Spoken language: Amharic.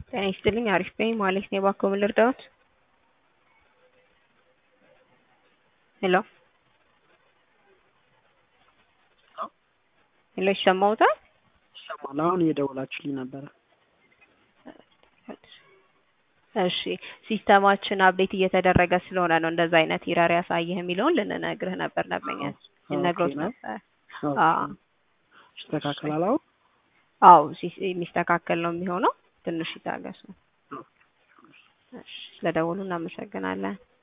ጤና ይስጥልኝ አሪፍ ነኝ ማለት ነው። እባክዎ ምን ልርዳዎት? ሄሎ ሄሎ ይሰማዎታል? ይሰማል። አሁን እየደወላችሁልኝ ነበረ። እሺ ሲስተማችን አፕዴት እየተደረገ ስለሆነ ነው እንደዛ አይነት ኢረር ያሳየህ የሚለውን ልንነግርህ ነበር ነበኛል ልነግሮት ኦኬ ነው። ነበር። ኦኬ። አዎ ይስተካከላል አሁን? አዎ ሲ- የሚስተካከል ነው የሚሆነው። ትንሽ ይታገሱ። እሺ ስለደወሉ እናመሰግናለን።